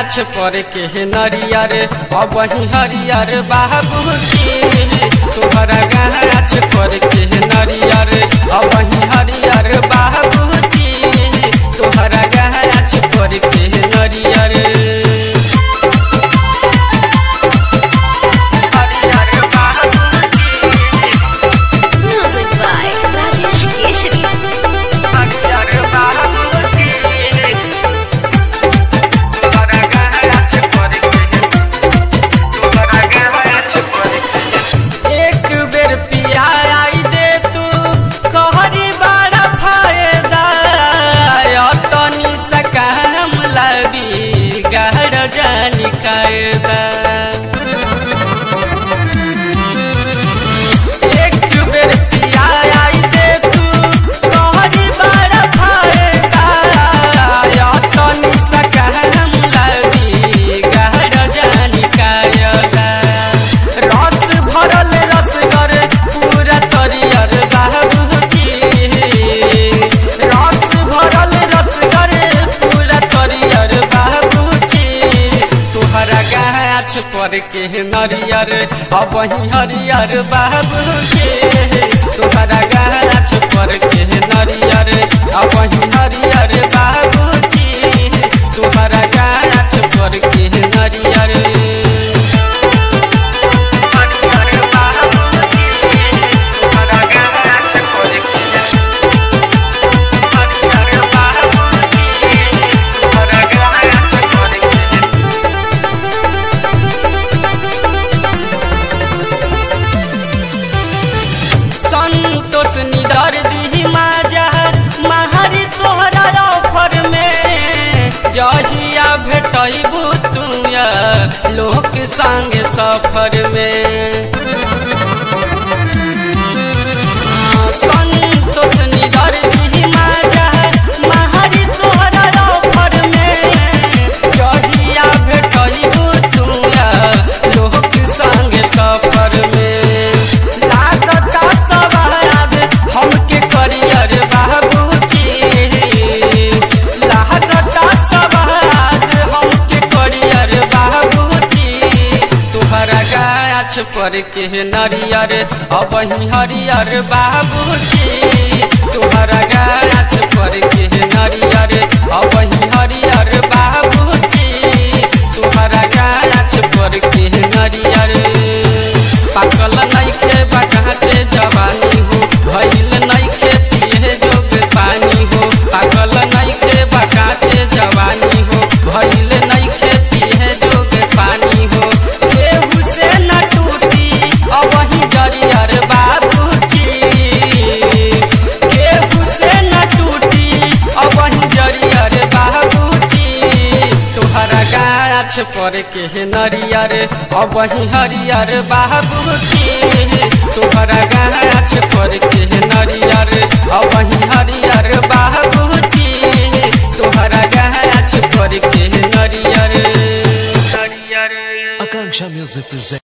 गाछ पर के नरियर अब वही हरियर बाबूजी तोहरा गाछ पर के नरियर अब वही हरियर बाबूजी तोहरा गाछ पर के नरियर हरियर बाबूजी Music by Rajesh Keshri. हरियर बाबूजी तोहरा गाछ पर के तोहरा गाछ पर के एक बेर पिया आई दे तू कहरी बड़ा फायदा तनी सकाम लबी गहर जानी कायदा एक बेर पिया आई दे तू कहरी बड़ा फायदा तनी सकाम लबी गहर जानी कायदा रस भरल रसगर पूरा तरियर बाबूजी रस भरल रसगर पूरा तरियर बाबूजी तोहरा गाछ पर के नरियर अब वही हरियर बाबूजी तोहरा गाछ पर के नरियर अब वही हरियर बाबूजी तोहरा गाछ पर के नरियर हरियर बाबूजी तोहरा गाछ पर के हरियर बाबूजी तोहरा गाछ पर के संतोष निदर दी माजहर महरी तोहरा ऑफर में जहिया भेटबू तू लोक संग सफर में संतोष निदर दी माजहर महरी तोहरा ऑफर में जहिया भेटबू तू लोक संग सफर में लागता सवाद हमके करियर बाबूजी लागता सवाद हमके करियर बाबूजी तोहरा गाछ पर के नरियर अब ही हरियर बाबूजी तोहरा गाछ पर के नरियर अब ही हरियर बाबूजी तोहरा गाछ पर के नरियर पाकल नइखे बकाचे जवानी हो भइल नइखे पिए जोग पानी हो पाकल नइखे बकाचे जवानी हो भइल नइखे पिए जोग पानी हो केहू से न टूटी अबही जरियर बाबूजी केहू से न टूटी अबही जरियर बाबूजी तोहरा गाछ पर के नरियर अब वही हरियर बाबूजी तोहरा गाछ पर के नरियर अब वही हरियर बाबूजी तोहरा गाछ पर के नरियर नरियर Akanksha Music presents.